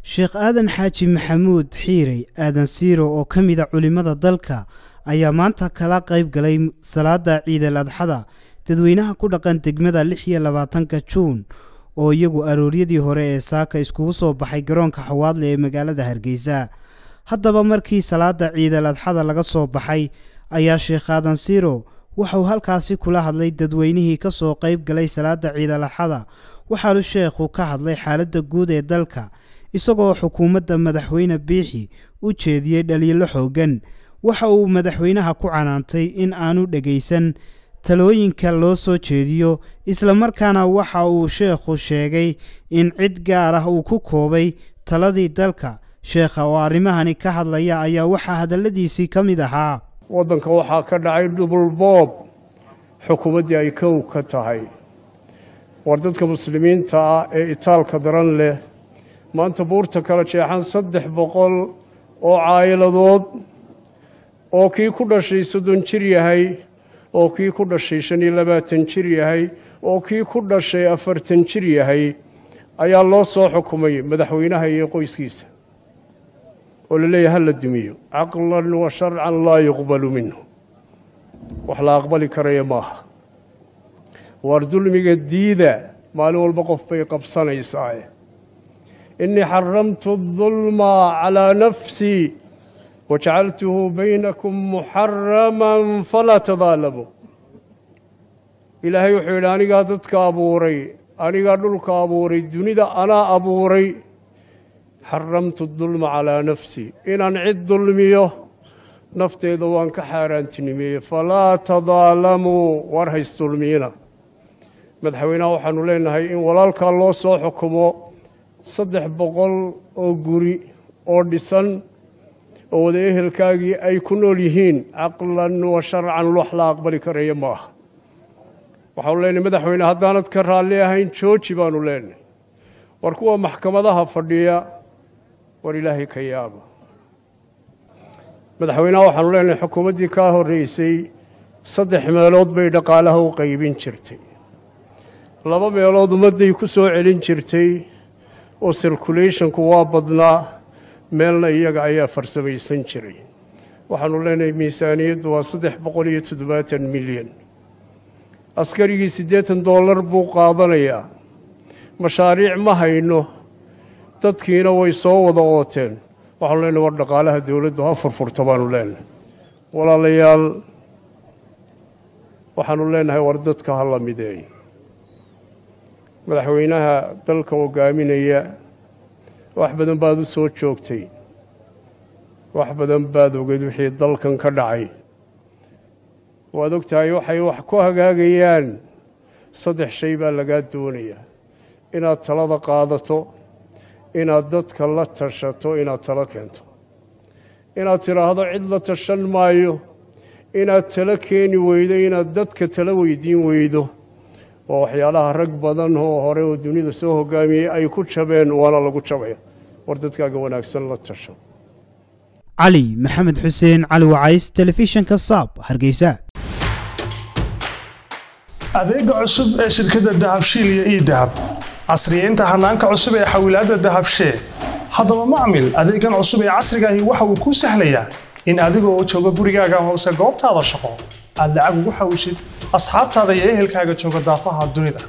sheekh aadan xaaji maxamuud xiirey aadan siiro oo ka mida culimmada dalka ayaa maanta kala qayb galay salaada ciidal adxada dadweynaha ku dhaqan degmada lix iyo labaatanka juun oo iyagu arooryadii hore ee saaka iskugu soo baxay garoonka xawaadle ee magaalada hargeysa haddaba markii salaada ciidal adxada laga soo baxay ayaa sheekh aadan siiro waxauu halkaasi kula hadlay dadweynihii ka soo qayb galay salaada ciidal adxada waxaanu sheekhu ka hadlay xaaladda guud ee dalka isagoo xukuumadda madaxweyne biixi u jeediyey dhaliilo xooggan waxa uu madaxweynaha ku canaantay in aanu dhegaysan talooyinka loo soo jeediyo islamarkaana waxa uu sheekhu sheegay in cid gaar ah uu ku koobay taladii dalka sheekha oo arrimahani ka hadlaya ayaa waxaa hadalladiisii ka mid ahaa waddanka waxaa ka dhacay dhubulboob xukuumaddii ay kow ka tahay war dadka muslimiinta ah ee itaalka daran leh maanta buurta kala jeexan saddex boqol oo caayiladood oo kii ku dhashay soddon jir yahay oo kii ku dhashay shan iyo labaatan jir yahay oo kii ku dhashay afartan jir yahay ayaa loo soo xukumay madaxweynaha iyo qoyskiisa oo la leeyahay ha la dumiyo caqlan wa sharcan laa yuqbalu minhu wax la aqbali karaya maaha waar dulmiga diida maalin walba qof bay qabsanaysaa innii xaramtu adulma calaa nafsii wajacaltuhu baynakum muxaraman falaa tadaalamuu ilaahay wuxuu yidhi anigaa dadka abuuray anigaa dhulka abuuray dunida anaa abuuray xaramtu dulma calaa nafsii inaan cid dulmiyo nafteeda waan ka xaaraantinimeeyey falaa tadaalamuu war haysdulmiyina madaxweynaha waxaanu leenahay in walaalkaa loo soo xukumo saddex boqol oo guri oo dhisan oo wada ehelkaagii ay ku nool yihiin caqlan wa sharcan wax la aqbali karaya ma aha waxaanu leenahay madaxweyne haddaanad ka raalli ahayn jooji baanu leenahay war kuwa maxkamadaha fadhiya war ilaahay ka yaaba madaxweynaha waxaanu leenahay xukuumaddii kaa horreysay saddex meelood bay dhaqaalaha u qaybin jirtay laba meelood ummadday ku soo celin jirtay oo circulationku waa badnaa meelna iyaga ayaa farsamaysan jiray waxaanu leenahay miisaaniyaddu waa saddex boqol iyo toddobaatan milyan askarigii siddeetan dollar buu qaadanayaa mashaariic ma hayno dadkiina way soo wada ooteen waxaanu leenahay war dhaqaalaha dowladdu ha furfurta baanu leenahay walaalayaal waxaanu leenahay war dadka ha la mideey madaxweynaha dalka hogaaminaya wax badan baad u soo joogtay wax badan baad ogeed wixii dalkan ka dhacay waad og tahay waxay wax ku hagaagayaan saddex shay baa lagaa doonayaa inaad talada qaadato inaad dadka la tashato inaad talo keento inaad tidhaahdo cid la tashan maayo inaad talo keeni weydo inaad dadka talo weydiin weydo waa waxyaalaha rag badan oo hore oo dunida soo hogaamiyey ay ku jabeen waana lagu jabaya war dadkaaga wanaagsan la tasho cali maxamed xuseen cali wacays telefishinka saab hargeysa adeega cusub ee shirkadda dahabshiil iyo ii dahab casriyeynta hanaanka cusub ee xawilaadda dahabshee haddaba macmil adeegan cusub ee casrigaahi waxa uu kuu sahlayaa in adigoo jooga gurigaaga hoose goobtaada shaqo aad lacag ugu xawshid asxaabtaada iyo ehelkaaga jooga daafaha dunida